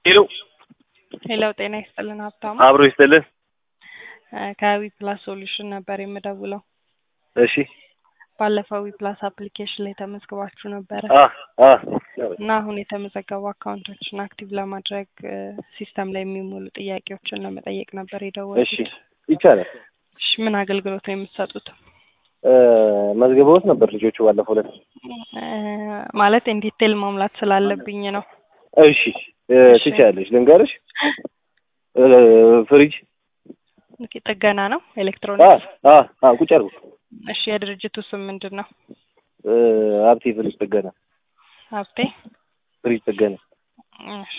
ሄሎ ሄሎ ጤና ይስጥልን ሀብታሙ አብሮ ይስጥልን። ከዊ ፕላስ ሶሉሽን ነበር የምደውለው። እሺ ባለፈው ዊ ፕላስ አፕሊኬሽን ላይ ተመዝግባችሁ ነበረ አ አ እና አሁን የተመዘገቡ አካውንቶችን አክቲቭ ለማድረግ ሲስተም ላይ የሚሞሉ ጥያቄዎችን ለመጠየቅ ነበር እሺ የደወልኩት። ይቻላል። እሺ ምን አገልግሎት ነው የምትሰጡት? እ መዝግበውት ነበር ልጆቹ ባለፈው ዕለት። እ ማለት ኢንዲቴል ማሙላት ስላለብኝ ነው። እሺ እ እሺ። ትችያለሽ። ልንገርሽ እ ፍሪጅ ኦኬ፣ ጥገና ነው አ ኤሌክትሮኒክስ። አ አ ቁጭ አድርጉ እሺ የድርጅቱ ስም ምንድን ነው? እ ሀብቴ ፍሪጅ ጥገና ሀብቴ። ፍሪጅ ጥገና እሺ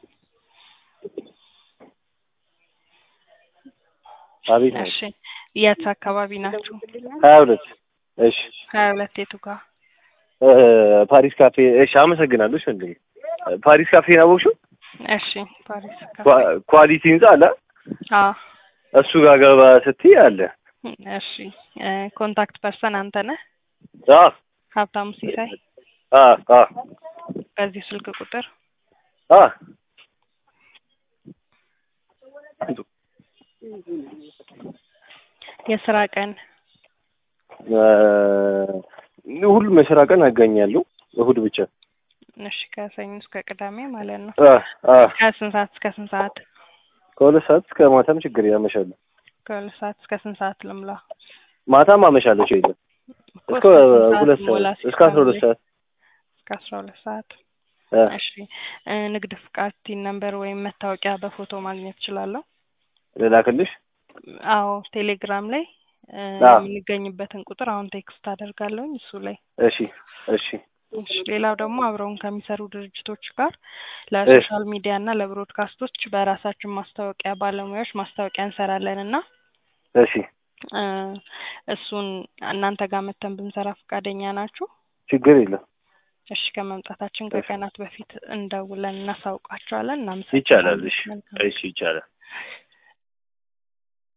አቤት ነው እሺ የት አካባቢ ናችሁ? ሀያ ሁለት እሺ ሀያ ሁለት የቱ ጋር? እ ፓሪስ ካፌ እሺ አመሰግናለሁ እሺ ወንድሜ ፓሪስ ካፌ አወቅሽው እሺ ፓሪስ ካፌ። ኳ- ኳሊቲ ህንጻ አለ አዎ እሱ ጋር ገባ ስትይ አለ እሺ እ ኮንታክት ፐርሰን አንተ ነህ? አ ሀብታሙ ሲሳይ አ አ በዚህ ስልክ ቁጥር አ የስራ ቀን እ ሁሉም የስራ ቀን አገኛለሁ እሁድ ብቻ እሺ ከሰኞ እስከ ቅዳሜ ማለት ነው። አ አ ከስንት ሰዓት እስከ ስንት ሰዓት? ከሁለት ሰዓት እስከ ማታም ችግር ያመሻለሁ ከሁለት ሰዓት እስከ ስንት ሰዓት ልምላ? ማታም አመሻለሁ ችግር እኮ እስከ ስንት ሁለት ሞላ ሰዓት እስከ አስራ ሁለት ሲስተም ላይ? ሰዓት እስከ አስራ ሁለት ሰዓት አ እሺ እ ንግድ ፍቃድ ቲን ነምበር ወይም መታወቂያ በፎቶ ማግኘት እችላለሁ? ልላክልሽ አዎ ቴሌግራም ላይ እ አዎ። የምንገኝበትን ቁጥር አሁን ቴክስት አደርጋለሁኝ እሱ ላይ እሺ እሺ እሺ ሌላው ደግሞ አብረውን ከሚሰሩ ድርጅቶች ጋር ለሶሻል ሚዲያ እና ለብሮድካስቶች በራሳችን ማስታወቂያ ባለሙያዎች ማስታወቂያ እንሰራለን እና እሺ እ እሱን እናንተ ጋር መተን ብንሰራ ፈቃደኛ ናችሁ? ችግር የለም እሺ ከመምጣታችን ከቀናት በፊት እንደውለን እናሳውቃቸዋለን። ይቻላል እሺ እናመሰግናለን። መልካም እሺ ይቻላል